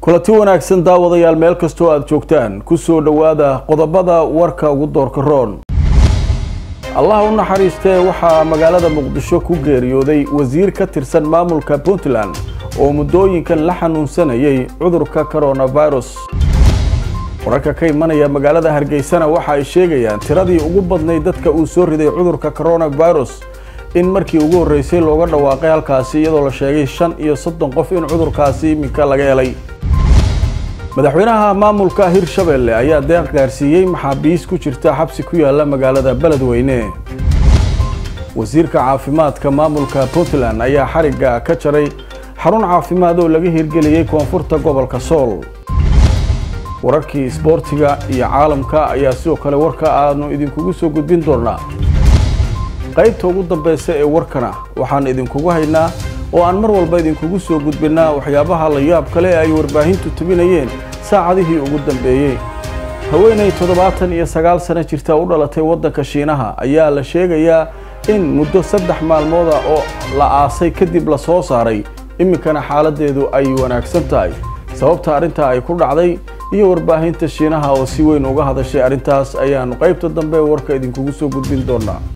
kulanti wanaagsan daawadayaal meel kastoo aada joogtaan kusoo dhowaada qodobada warka ugu doorka roon allah u naxariistee waxaa magaalada muqdisho ku geeriyooday wasiir ka tirsan maamulka puntland oo muddooyinkan la xanuunsanayay cudurka coronavirus wararka ka imanaya magaalada hargeysana waxa ay sheegayaan tiradii ugu badnayd dadka uu soo riday cudurka coronavirus in markii ugu horreysay looga dhawaaqay halkaasi iyadoo la sheegay shan iyo soddon qof in cudurkaasi iminka laga helay madaxweynaha maamulka hirshabelle ayaa deeq gaarsiiyey maxaabiis ku jirta xabsi ku yaala magaalada beledweyne wasiirka caafimaadka maamulka puntland ayaa xarigga ka jaray xarun caafimaad oo laga hirgeliyey koonfurta gobolka sool wararkii isboortiga iyo caalamka ayaa sidoo kale warka aanu idinkugu soo gudbin doonaa qaybta ugu dambeysa ee warkana waxaan idinkugu haynaa oo aan mar walba idinkugu soo gudbinaa waxyaabaha la yaab kale ee ay warbaahintu tubinayeen saacadihii ugu dambeeyey haweenay toddobaatan iyo sagaal sano jirta u dhalatay waddanka shiinaha ayaa la sheegayaa in muddo saddex maalmooda oo la aasay kadib la soo saaray iminkana xaaladeedu ay wanaagsan tahay sababta arrintaa ay ku dhacday iyo warbaahinta shiinaha oo si weyn uga hadashay arrintaas ayaanu qaybta dambe warka idinkugu soo gudbin doonaa